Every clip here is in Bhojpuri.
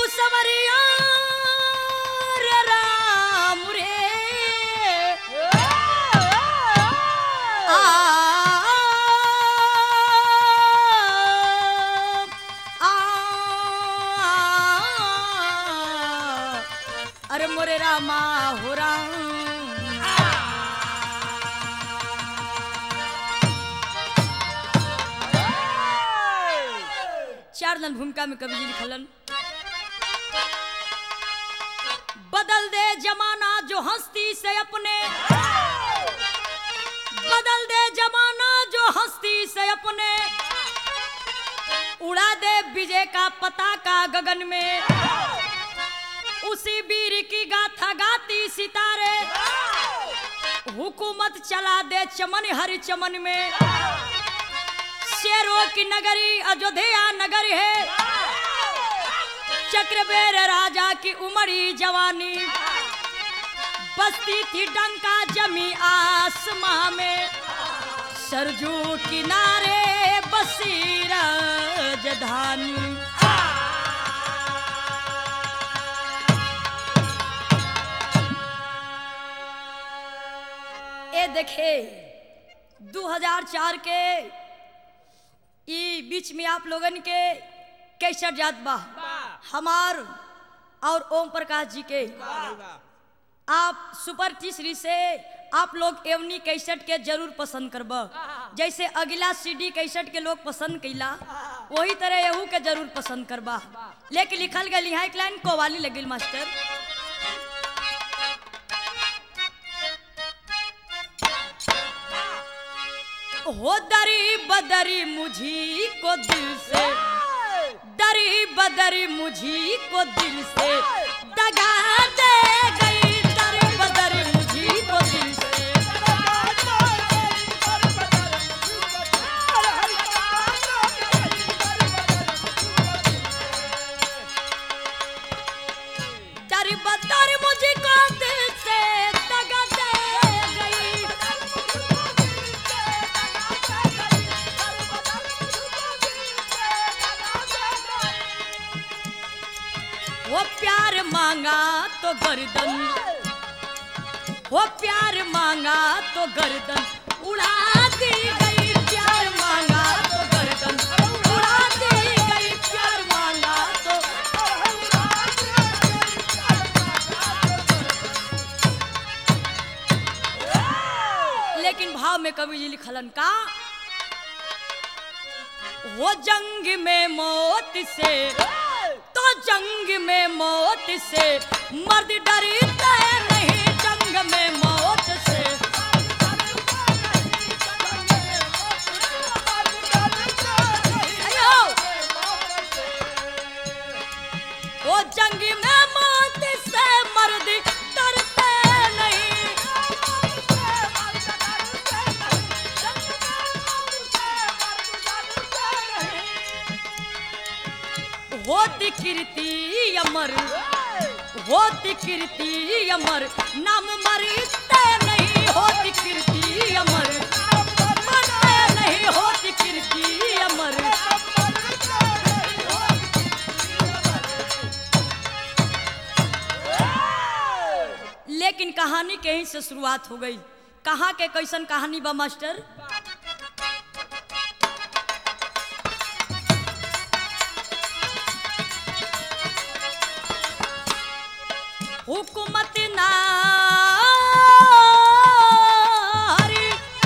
सवरिया रे राम रे आ आ अरे मोरे रामा हो राम चार नल भूमिका में कवि जी लिखलन बदल दे जमाना जो हस्ती से अपने बदल दे जमाना जो हस्ती से अपने उड़ा दे विजय का पताका गगन में उसी वीर की गाथा गाती सितारे हुकूमत चला दे चमन हर चमन में शेरों की नगरी अयोध्या नगर है चक्रबेर राजा की उमड़ी जवानी बसती थी डंका जमी आसमां में सरजू किनारे बसी राजधानी ए देखे 2004 के ई बीच में आप लोगन के कैसर जात बा हमार और ओम प्रकाश जी के आप सुपर तीसरी से आप लोग एवनी कैसेट के जरूर पसंद करब जैसे अगला सीडी कैसेट के लोग पसंद कैला वही तरह यहू के जरूर पसंद करबा लेकिन लिखल गई यहाँ एक लाइन कोवाली लगिल मास्टर हो दरी बदरी मुझी को दिल से दरी बदरी मुझी को दिल से दगा दे गई दरी बदरी मुझी को दिल से दरी बदरी मुझी को दिल से दगा दे गई वो प्यार मांगा तो गर्दन वो प्यार मांगा तो गर्दन उड़ा दी गई प्यार मांगा तो गर्दन उड़ा दी गई प्यार मांगा तो लेकिन भाव में कवि जी लिखलन का वो जंग में मौत से तो जंग में मौत से मर्द डरते नहीं जंग में मौत से अयो! वो जंग में मौत से मर्द डरते नहीं होती कीर्ति अमर होती कीर्ति अमर नाम मरते नहीं होती कीर्ति अमर मरते नहीं होती कीर्ति अमर लेकिन कहानी के ही से शुरुआत हो गई कहाँ के कैसन कहानी बा मास्टर हुकूमत नारी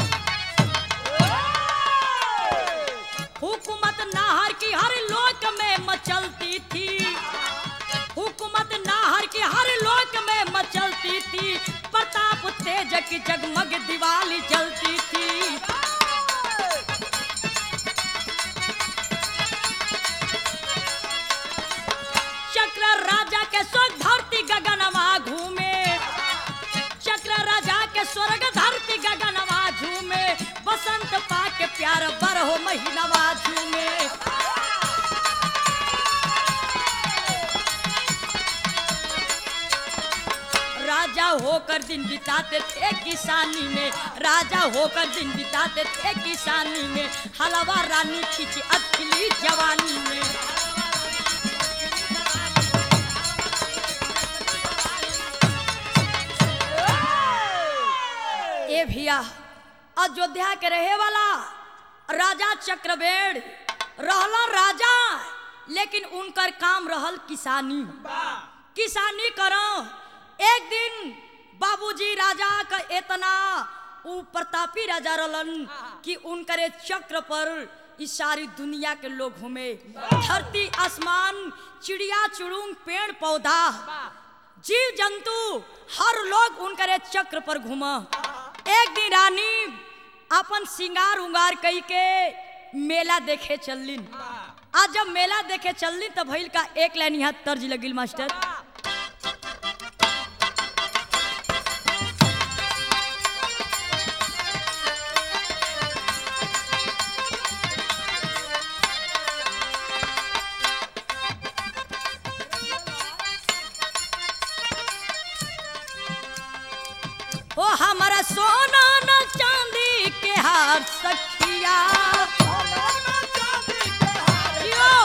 हुकूमत नाहर की हर लोक में मचलती थी हुकूमत नाहर की हर लोक में मचलती थी प्रताप तेज की जगमग दिवाली जलती थी चक्र राजा के स्वर्ग धरती गगनवा घूमे चक्र राजा के स्वर्ग धरती गगनवा झूमे बसंत पाके प्यार बर हो महीनवा झूमे राजा होकर दिन बिताते थे किसानी में राजा होकर दिन बिताते थे किसानी में हलवा रानी खिंची अखिली जवानी में अयोध्या के रहे वाला राजा चक्रवेण रहला राजा लेकिन उनकर काम रहल किसानी किसानी करो एक दिन बाबूजी राजा का इतना उ प्रतापी राजा रहलन कि उनकरे चक्र पर इस सारी दुनिया के लोग घूमे धरती आसमान चिड़िया चुड़ूंग पेड़ पौधा जीव जंतु हर लोग उनकरे चक्र पर घूमा एक दिन रानी अपन सिंगार उंगार कई के मेला देखे चललिन आज जब मेला देखे चललिन तो भइल का एक लाइन यहाँ तर्ज लगिल मास्टर ओ हमारा सोना न चांदी के हार सखिया यो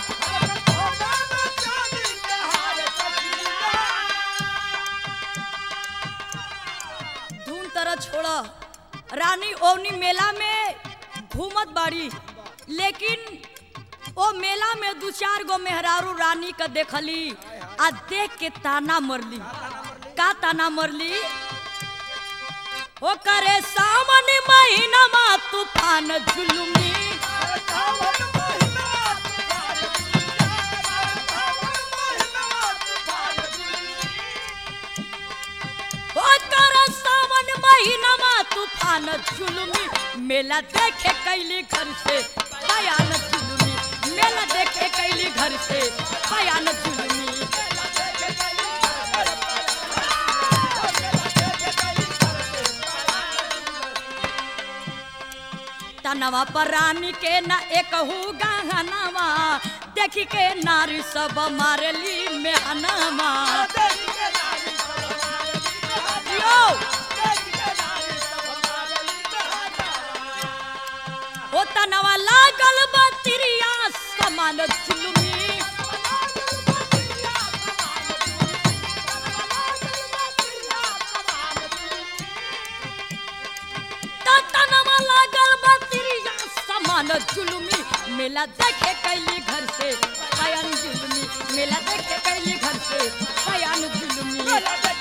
धूम तरह छोड़ा रानी ओवनी मेला में घूमत बाड़ी लेकिन ओ मेला में दू चार गो मेहरारू रानी का देखली आ देख के ताना मरली का ताना मरली ओ करे सावन महीना मा तूफान जुलुमी ओ करे सावन महीना मा तूफान जुलुमी मेला देखे कैली घर से बयान जुलुमी मेला देखे कैली घर से बयान जुलुमी तनवा पर रानी के न एकहू गहनवा देखी के नारी सब मारली मेहनवा यो ओ तनवा लागल बा तिरिया समान जुलुमी त तनवा लागल बा तिरिया समान जुलुमी मेला देखे कैली घर से बयान जुलुमी मेला देखे कैली घर से बयान जुलुमी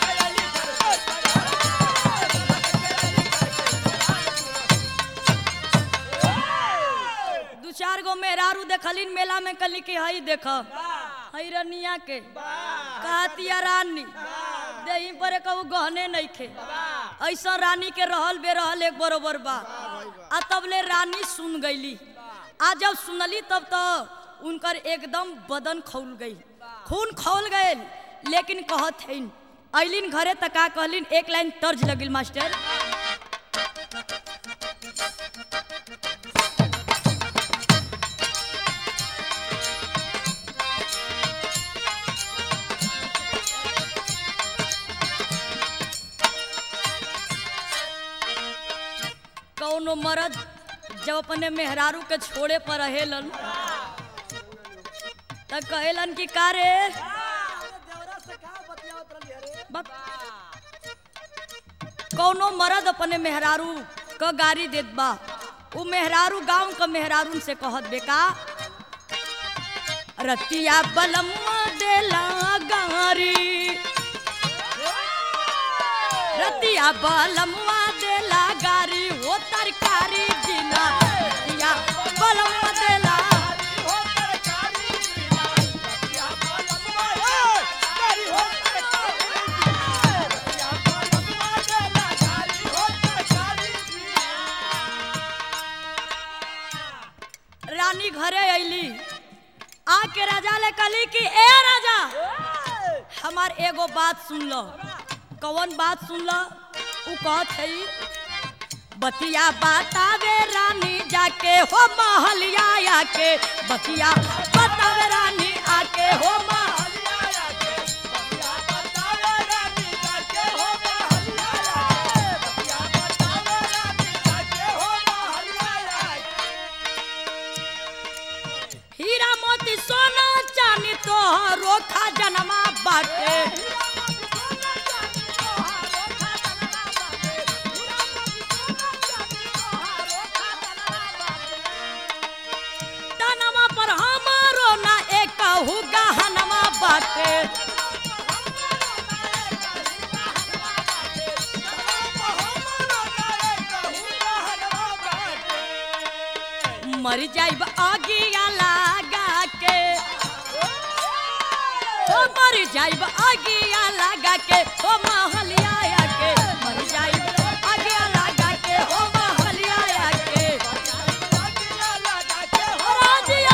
दू चार गो मेहरारू देखलिन मेला में कली की हई देख हई रनिया के कहतिया रानी देही पर कहू गहने नहीं खे ऐसा रानी के रहल बे रहल एक बरोबर बा आ तबले रानी सुन गईली आ जब सुनली तब तो उनकर एकदम बदन खौल गई खून खौल गए लेकिन कहत हईन अलिन घरे तक का कहलिन एक लाइन तर्ज लगिल मास्टर कौनो मर्द जब अपने मेहरारू के छोड़े पर रहेलन त कहेलन कि का रे बक- कौनो मर्द अपने मेहरारू क गाड़ी देत बा उ मेहरारू गांव क मेहरारून से कहत बेका रतिया बलम्मा देला गारी रतिया बलम्मा देला गारी वो तरकारी दिना रतिया बलम्मा देला रानी घरे अइली आके राजा ले कहली कि ए राजा हमार एगो बात सुन लो कौन बात सुन लो उ कहत हई बतिया बतावे रानी जाके हो महलिया आके बतिया बतावे रानी आके हो महलिया हीरा मोती सोना चांदी तोहरो खजनमा बाटे बाटे मर जाइब आगिया लागा के ओ मर जाइब आगिया लगा के ओ महलिया के मर जाइब आगिया लगा के ओ महलिया के ओ राजिया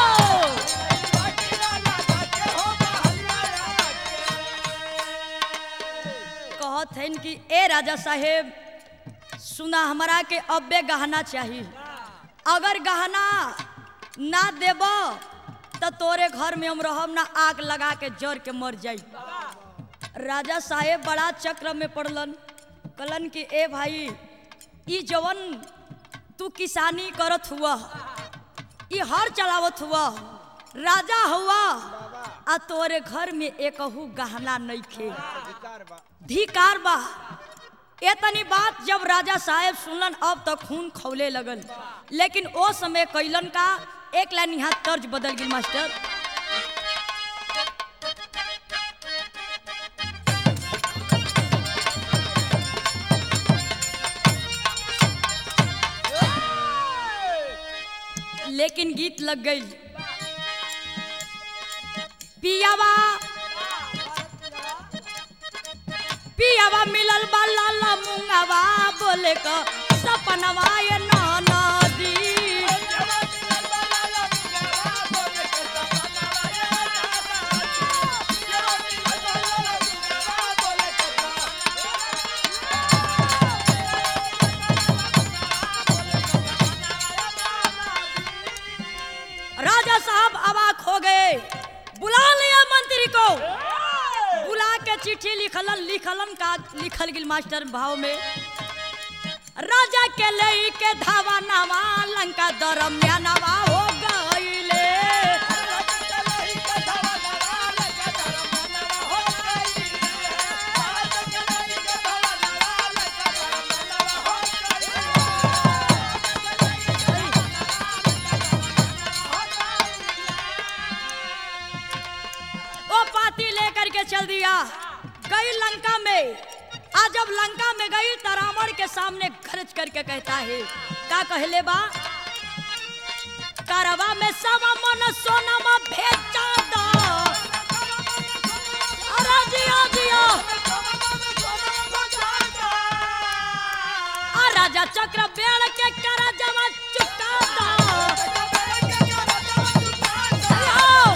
कहत हन कि ए राजा साहेब सुना हमरा के अब्बे गहना चाहिए अगर गहना ना देब तो तोरे घर में हम रहब ना आग लगा के जर के मर जाई राजा साहेब बड़ा चक्र में पड़लन कहलन कि ए भाई ई जवन तू किसानी करत हुआ ई हर चलावत हुआ राजा हुआ आ तोरे घर में एकहू गहना नहीं खे धिकार बा एतनी बात जब राजा साहेब सुनलन अब तो खून खौले लगल लेकिन ओ समय कैलन का एक लाइन यहाँ तर्ज बदल गई मास्टर लेकिन गीत लग गई पियावा पियावा मिलल बा लाला मुंगावा बोले क सपनवा ये नदी राजा साहब अवाक हो गए बुला लिया मंत्री को बुला के चिट्ठी लिखलन लिखलन का लिखल गिल मास्टर भाव में राजा के ले के धावा नवा लंका दरम्यानवा हो गईले वो पाती लेकर के चल दिया गई लंका में आज जब लंका में गई तो रावण के सामने खर्च करके कहता है का कहले बा करवा में सवा मन सोनमा भेजा दो अरे जिया जिया आ राजा चक्र बेड़ के करा जमा चुका दो आओ।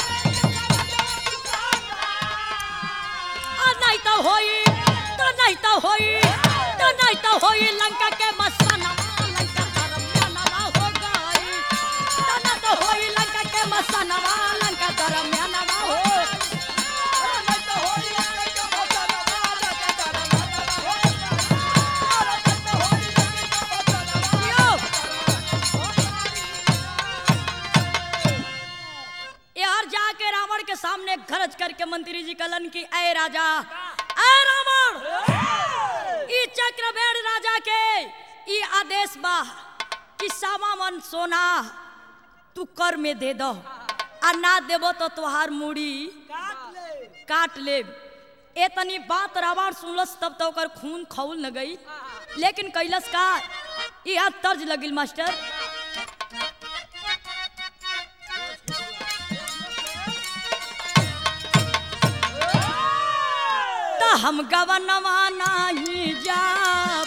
आ नहीं तो होई तो नहीं तो होई तो नहीं तो होई लंका के मस्ताना लंका दरम्यानवा हो गई तो ना तो होई लंका के मस्तानवा लंका दरम्यानवा हो यो। यार जाके रावण के सामने खर्च करके मंत्री जी कलन की ऐ राजा ऐ रावण ई चक्रवेड़ राजा के ई आदेश बा कि सामा मन सोना तू कर में दे दो आ ना देबो तो तुहार मुड़ी काट ले ए तनी बात रावण सुनलस तब तो ओकर खून खौल न गई लेकिन कैलस का यह तर्ज लगिल मास्टर त हम गवनवा नाही जाब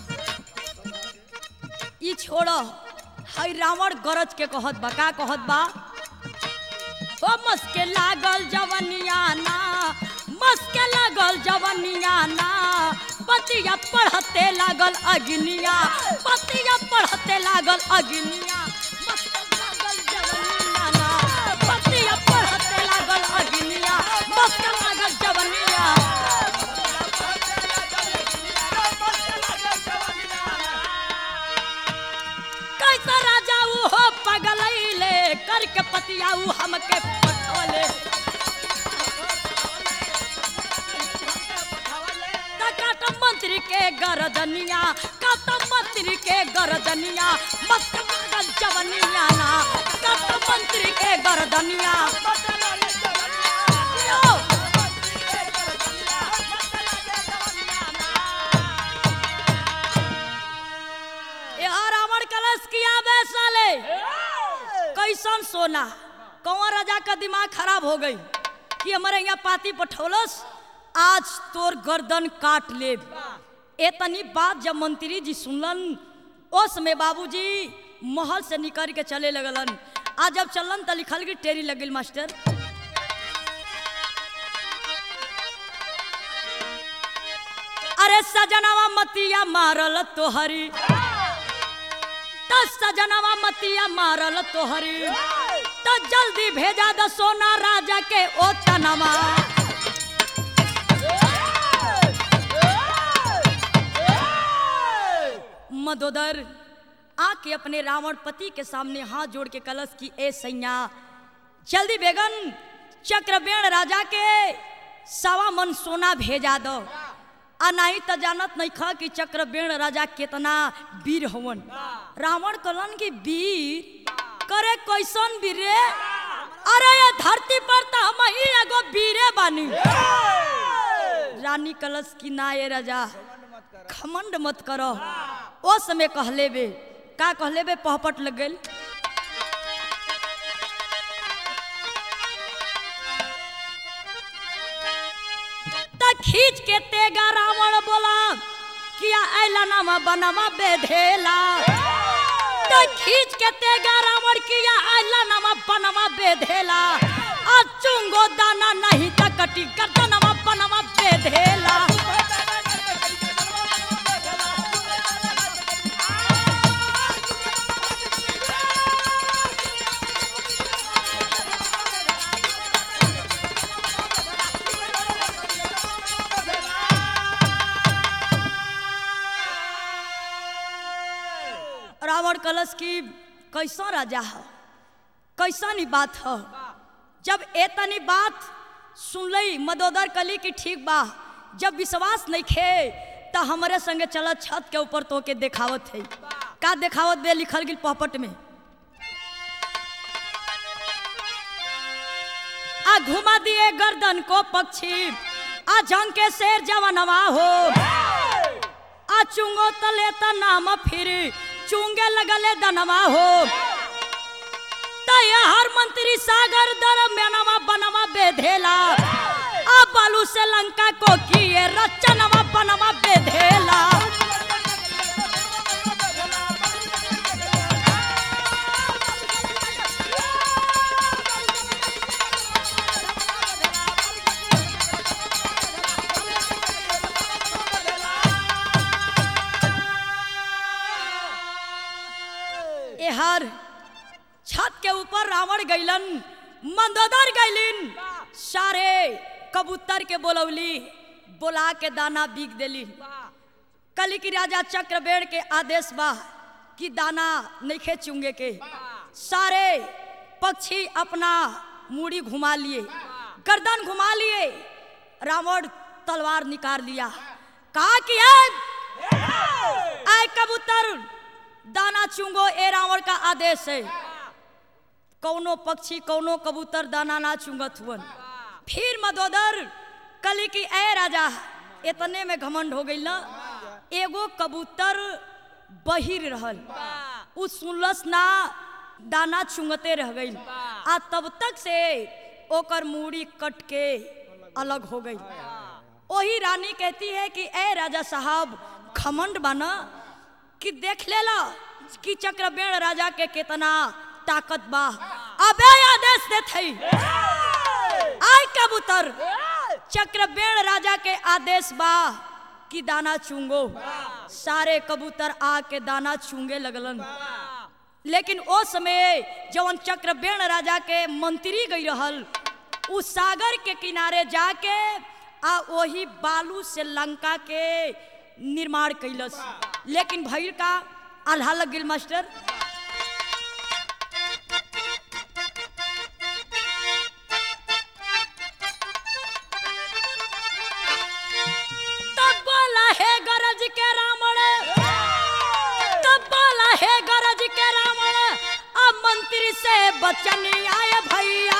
ई छोड़ हई रावण गरज के कहत बा का कहत बा ओ मस्के लागल जवनिया ना मस्के लागल जवनिया ना पतिया पढ़ते लागल अग्निया पतिया पढ़ते लागल अग्निया मस्के लागल जवनिया ना पतिया पढ़ते लागल अग्निया मस्के लागल जवनिया कैसा राजा ऊ हो पगलैले करके पतिया ऊ हमके पठौले काट मंत्री के गरदनिया काट मंत्री के गरदनिया मस्त मगल जवनिया ना काट मंत्री के गरदनिया बोला कंवर राजा का दिमाग खराब हो गई कि हमारे यहाँ पाती पठौलस आज तोर गर्दन काट ले एतनी बात जब मंत्री जी सुनलन उस में बाबूजी महल से निकल के चले लगलन आज जब चलन त लिखल की टेरी लगिल मास्टर अरे सजनवा मतिया मारल तोहरी त सजनवा मतिया मारल तोहरी त जल्दी भेजा द सोना राजा के ओ तनमा मदोदर आके अपने रावण पति के सामने हाथ जोड़ के कलश की ए सैया जल्दी बेगन चक्रवेण राजा के सवा मन सोना भेजा दो आ नहीं तो जानत नहीं खा कि चक्रवेण राजा कितना वीर हवन रावण कलन की वीर करे कैसन वीर रे अरे ये धरती पर तो हम ही एगो वीरे बानी रानी कलश की ना ये राजा खमंड मत करो ओ समय कहले बे का कहले बे पहपट लग गइल त खींच के तेगा रावण बोला किया ऐला नामा बनवा बेधेला त खींच के तेगा रावण किया ऐला नामा बनवा बेधेला आ चुंगो दाना नहीं त कटी गर्दनवा बनवा बेधेला रावण कलश की कैसा राजा है कैसा नी बात है जब एतनी बात सुनलई मदोदर कली की ठीक बा जब विश्वास नहीं खे तो हमारे संगे चल छत के ऊपर तो के देखावत है का देखावत बे लिखल गिल पहपट में आ घुमा दिए गर्दन को पक्षी आ झंग के शेर जवनवा हो आ चुंगो तले त नाम फिर चुंगे लगले दनवा हो तय हर मंत्री सागर दर मेनवा बनवा बेधेला आ बालू से लंका को किए रचनवा बनवा बेधेला एहर छत के ऊपर रावण गैलन मंदोदर गैलिन सारे कबूतर के बोलौली बोला के दाना बीग देली कली की राजा चक्रवेण के आदेश बा कि दाना नइखे चुंगे के सारे पक्षी अपना मूड़ी घुमा लिए गर्दन घुमा लिए रावण तलवार निकाल लिया कहा कि "ऐ, ऐ कबूतर दाना चुंगो ए रावण का आदेश है कौनो पक्षी कौनो कबूतर दाना ना चुंगत हुवन फिर मदोदर कली की ए राजा इतने में घमंड हो गई ना एगो कबूतर बहिर रहल उ सुनलस ना दाना चुंगते रह गई आ तब तक से ओकर मूड़ी कट के अलग हो गई वही रानी कहती है कि ए राजा साहब खमंड बना कि देख लेला कि चक्रवेण राजा के कितना ताकत बा अबे आदेश देत हई आय कबूतर चक्रवेण राजा के आदेश बा कि दाना चुंगो सारे कबूतर आके दाना चुंगे लगलन लेकिन ओ समय जवन चक्रवेण राजा के मंत्री गई रहल उ सागर के किनारे जाके आ वही बालू से लंका के निर्माण कैलस लेकिन भैर का आल्हा लग गेल मास्टर तब बोला हे गरज के रावण तब बोला हे गरज के रावण अब मंत्री से बचन आए भैया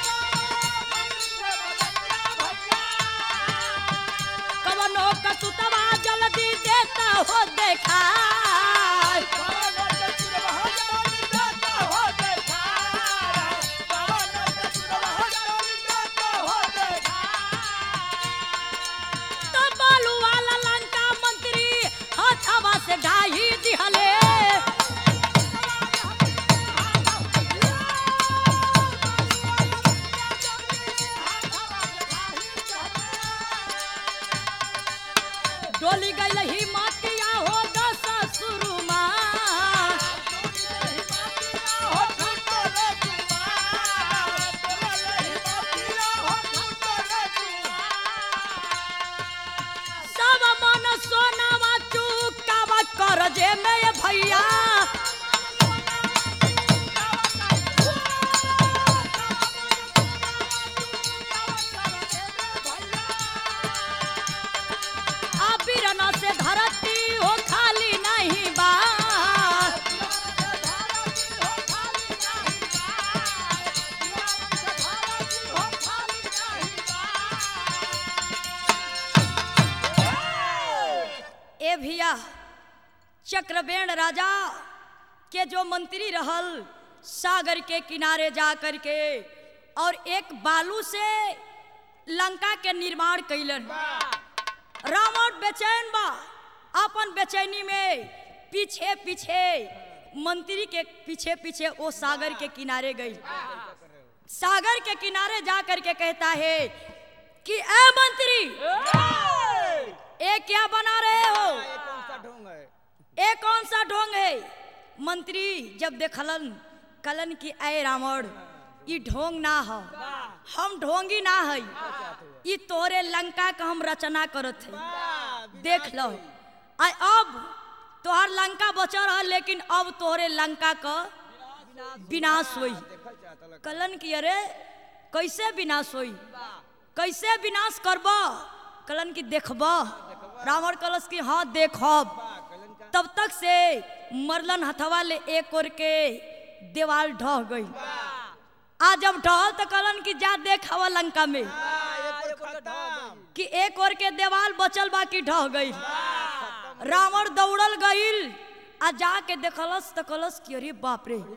कवनो कतुतवा सरजे में ये भैया आ बिरना से धरती हो खाली नहीं बा ए भैया चक्रवेण राजा के जो मंत्री रहल सागर के किनारे जा कर के और एक बालू से लंका के निर्माण कैलन रावण बेचैन बा अपन बेचैनी में पीछे पीछे मंत्री के पीछे पीछे वो सागर के किनारे गई सागर के किनारे जा कर के कहता है कि ए मंत्री ए क्या बना रहे हो ये कौन सा ढोंग है ए कौन सा ढोंग है मंत्री जब देखलन कलन की ऐ रावण ई ढोंग ना हो हम ढोंगी ना है ई तोरे लंका का हम रचना करत है देख लो आ अब तोहर लंका बचा रहा लेकिन अब तोहरे लंका का विनाश हुई देखल चाहता लग कलन की अरे कैसे विनाश हुई कैसे विनाश करब कलन की देखब रावण कलश की हाँ देखब कलन का तब तक से मरलन हथवा ले एक और के देवाल ढह गई आ जब ढहल तो कलन की जा देख हवा लंका में ये तो खत्म कि एक और के देवाल बचल बा कि ढह गई रावण दौड़ल गईल आ जाके देखलस त कलस कि अरे बाप रे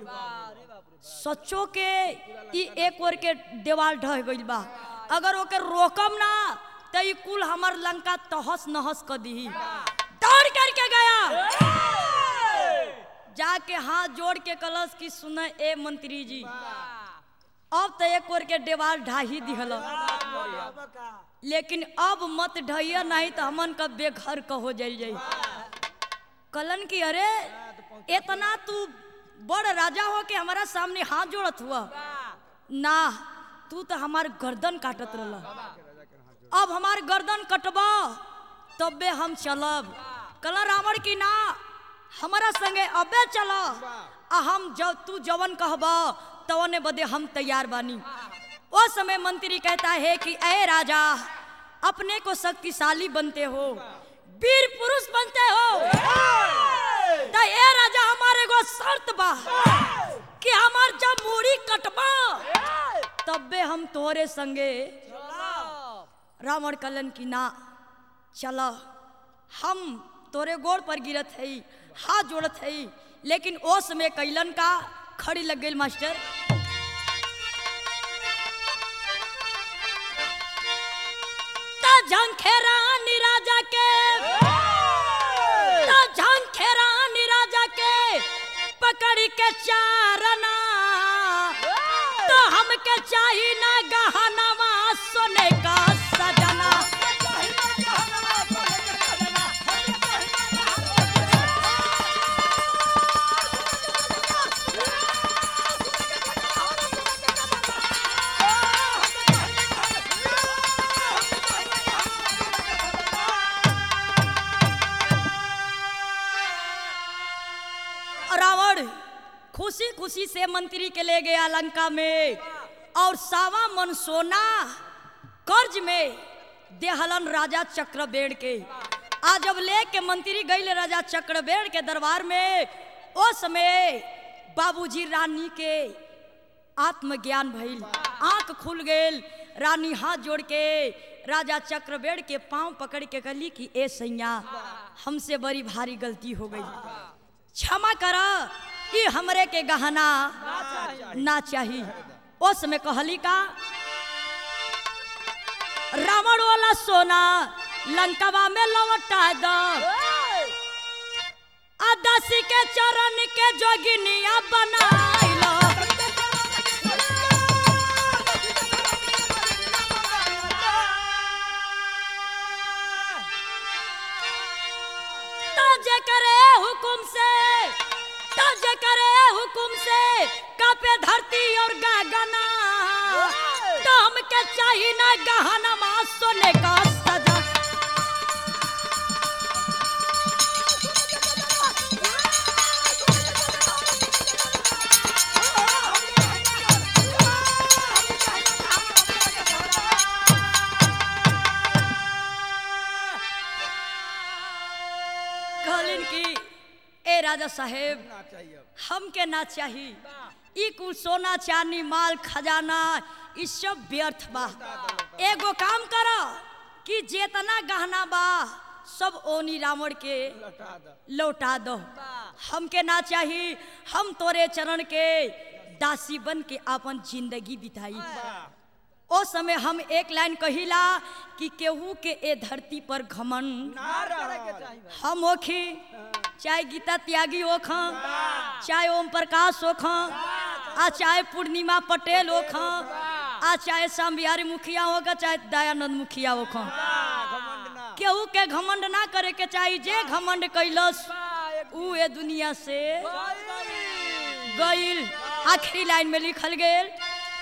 सच्चो के ई एक और के देवाल ढह गईल बा अगर ओके रोकम ना त ई कुल हमर लंका तहस नहस कर दी दौड़ करके गया जाके हाथ जोड़ के कलश की सुन ए मंत्री जी अब तो एक और के देवाल ढाही दिहल लेकिन अब मत ढहिया नहीं तो हमन का बेघर का हो जाइल जाई कलन की अरे इतना तू बड़ राजा हो के हमारा सामने हाथ जोड़त हुआ ना तू तो हमार गर्दन काटत रहल अब हमार गर्दन कटबा तबे हम चलब कल रावण की ना हमारा संगे अबे चल आ हम जब तू जवन कहबा तवने बदे हम तैयार बानी वो समय मंत्री कहता है कि अय राजा अपने को शक्तिशाली बनते हो वीर पुरुष बनते हो तो ए राजा हमारे को शर्त बा कि हमार जब मूड़ी कटबा तबे हम तोरे संगे रावण कलन की ना चल हम तोरे गोड़ पर गिरत है हाथ जोड़त है लेकिन ओ समय कैलन का खड़ी लग गई मास्टर ता झंखेरा राजा के ता झंखेरा राजा के पकड़ के चारना तो हमके चाही ना गहनवा सोने का सजना रावण खुशी खुशी से मंत्री के ले गया लंका में और सावा मन सोना कर्ज में देहलन राजा चक्रबेड़ के आज जब ले के मंत्री गई राजा चक्रबेड़ के दरबार में ओ समय बाबूजी रानी के आत्मज्ञान भइल आंख खुल गेल रानी हाथ जोड़ के राजा चक्रबेड़ के पांव पकड़ के कहली कि ए सैया हमसे बड़ी भारी गलती हो गई क्षमा कर कि हमरे के गहना ना चाहिए उस समय कहली का रावण वाला सोना लंकवा में लौटा दो अदासी के चरण के जोगिनिया बनाइलो ताजे करे हुकुम से ताजे करे हुकुम से कापे धरती और गगना तो हमके चाहिए ना गहना मा सोने का सजा कि ए राजा साहेब ना चाहिए अब। हमके ना चाही ई कुल सोना चांदी माल खजाना ई सब व्यर्थ बा एगो काम कर कि जेतना गहना बा सब ओनी रावण के लौटा दो लौटा दो हमके ना चाही हम तोरे चरण के दासी बन के अपन जिंदगी बिताई ओ समय हम एक लाइन कहिला कि केहू के ए धरती पर घमंड ना रहो हम होखी चाहे गीता त्यागी होखा चाहे ओम प्रकाश होखा आ चाहे पूर्णिमा पटेल होखा आ चाहे श्याम बिहारी मुखिया होगा चाहे दयानंद मुखिया होखा घमंड ना केहू के घमंड ना करे के चाही जे घमंड कैलस ऊ ए दुनिया से गईल आखिरी लाइन में लिखल गेल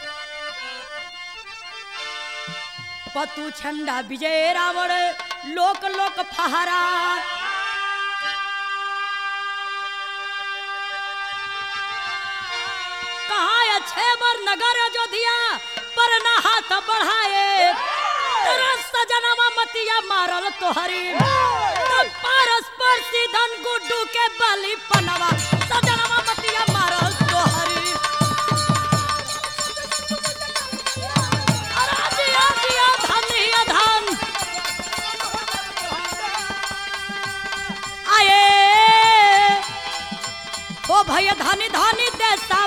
पतु छंडा विजय रावण लोक लोक फहरा कहाँ अच्छे बर नगर अयोध्या पर ना हाथ बढ़ाए तरस सजनवा मतिया मारल तोहरी तब परस्पर सीधन गुड्डू के बलि पनवा सजनवा मतिया मारल तोहरी अरे दिया दिया धन ही धन आए ओ भैया धनी धनी देसा